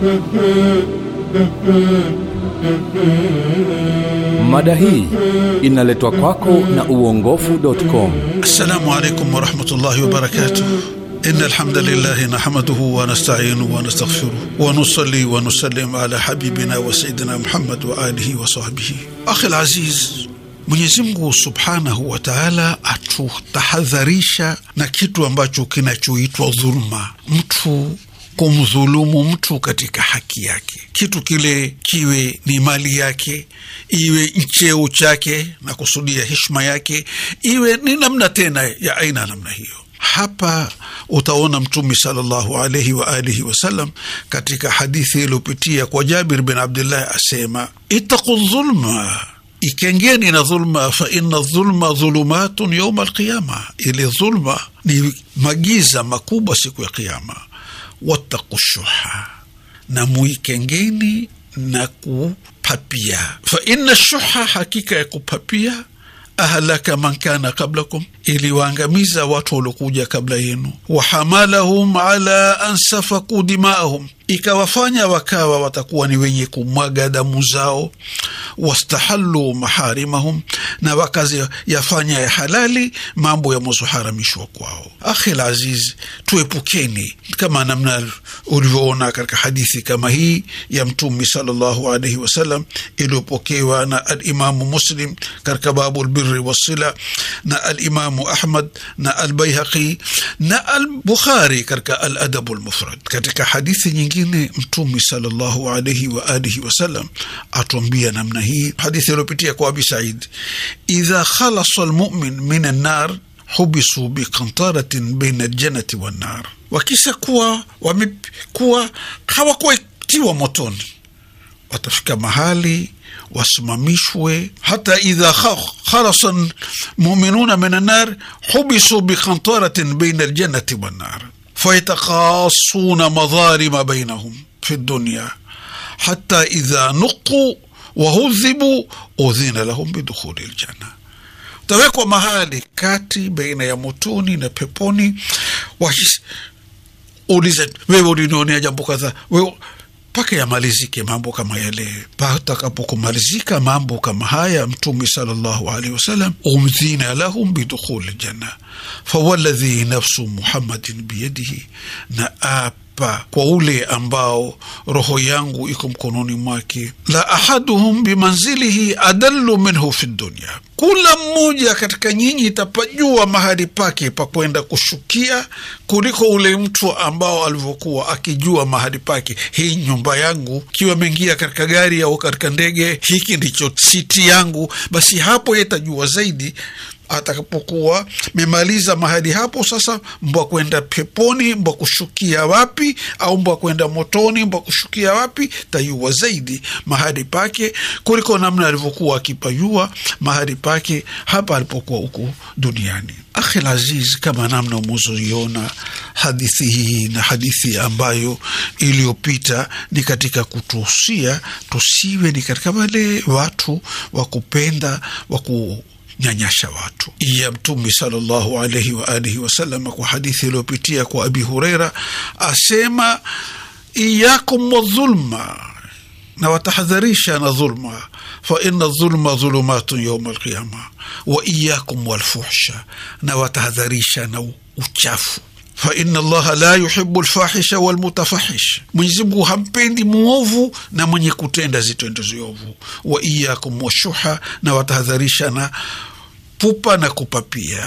Mada hii inaletwa kwako na uongofu.com. السلام عليكم ورحمة الله وبركاته إن الحمد لله نحمده ونستعينه ونستغفره ونصلي ونسلم على حبيبنا وسيدنا محمد وآله وصحبه أخي العزيز Mwenyezi Mungu subhanahu wa taala atutahadharisha na kitu ambacho kinachoitwa dhuluma, mtu kumdhulumu mtu katika haki yake, kitu kile kiwe ni mali yake, iwe cheo chake na kusudia heshima yake, iwe ni namna tena ya aina namna hiyo. Hapa utaona Mtume sallallahu alaihi wa alihi wasallam katika hadithi iliyopitia kwa Jabir bin Abdullah asema, ittaqu dhulma ikengeni na dhulma, fa inna dhulma dhulumatun yauma alqiyama, ile dhulma ni magiza makubwa siku ya Kiyama. Wattaqu shuha, na muikengeni na kupapia. Fa inna shuha, hakika ya kupapia ahlaka man kana qablakum, iliwaangamiza watu waliokuja kabla yenu. Wahamalahum ala an safaku dimaahum, ikawafanya wakawa watakuwa ni wenye kumwaga damu zao. Wastahallu maharimahum, na wakazi yafanya ya halali mambo yamozoharamishwa kwao. Akhil aziz, tuepukeni kama namna ulivyoona katika hadithi kama hii ya Mtume sallallahu alaihi wasallam iliyopokewa na Alimamu Muslim katika babu lbiri wassila na Alimamu Ahmad na Albaihaqi na Albukhari katika Aladabu lmufrad. Katika hadithi nyingine Mtume sallallahu alaihi wa alihi wasallam atuambia namna hii, hadithi iliyopitia kwa Abi Said, idha khalasa lmumin min annar hubisu biqantaratin baina aljanati wannar, wakisha kuwa wamekuwa hawakuetiwa motoni, watafika mahali wasimamishwe. hata idha khalasa muminuna min annar hubisu biqantaratin baina aljanati wannar fayatakasuna madharima bainahum fi dunya hata idha nuqu wahudhibu udhina lahum bidukhuli ljanna utawekwa mahali kati baina ya motoni na peponi. Ulize, wewe ulinionea jambo kadhaa, wewe mpaka yamalizike mambo kama yale. Patakapokumalizika mambo kama haya, Mtume sallallahu alaihi wasallam, umdhina lahum bidukhuli ljanna fawaladhi nafsu muhammadin biyadihi, na apa kwa ule ambao roho yangu iko mkononi mwake, la ahaduhum bimanzilihi adallu minhu fi dunya, kula mmoja katika nyinyi itapajua mahali pake pa kwenda kushukia kuliko ule mtu ambao alivyokuwa akijua mahali pake. Hii nyumba yangu, kiwa ameingia katika gari au katika ndege, hiki ndicho siti yangu, basi hapo yetajua zaidi atakapokuwa memaliza mahali hapo. Sasa mbwa kwenda peponi, mbwa kushukia wapi, au mbwa kwenda motoni, mbwa kushukia wapi, tayua zaidi mahali pake kuliko namna alivyokuwa akipajua mahali pake hapa alipokuwa huku duniani. Akhil aziz, kama namna umezoiona hadithi hii na hadithi ambayo iliyopita ni katika kutuhusia tusiwe ni katika wale watu wa kupenda wa ku nyanyasha watu ya Mtume sallallahu alaihi wa alihi wasallam, kwa hadithi iliyopitia kwa Abi Hureira asema, iyakum wadhulma, na watahadharisha na dhulma, fa inna dhulma dhulumatun yauma alqiyama, wa iyakum walfuhsha, na watahadharisha na uchafu fa inna allaha la yuhibu lfahisha walmutafahish, Mwenyezi Mungu hampendi mwovu na mwenye kutenda zitendo ziovu. Wa iyakum washuha, na watahadharisha na pupa na kupapia.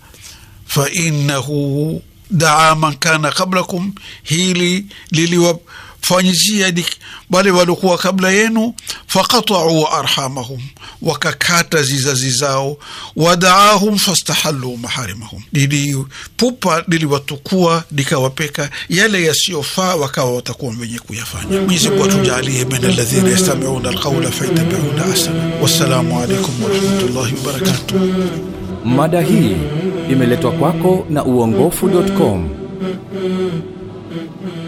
Fa innahu daa man kana qablakum, hili liliwafanyizia wale waliokuwa kabla yenu. Faqatau arhamahum, wakakata zizazi zao. Wadaahum fastahallu maharimahum, lilipupa liliwatukua likawapeka yale yasiyofaa, wakawa watakuwa wenye kuyafanya. Mwenyezi Mungu atujalie min alladhina yastamiuna alqaula fayattabiuna ahsana. Wassalamu alaikum warahmatullahi wabarakatuh. Mada hii imeletwa kwako na uongofu.com.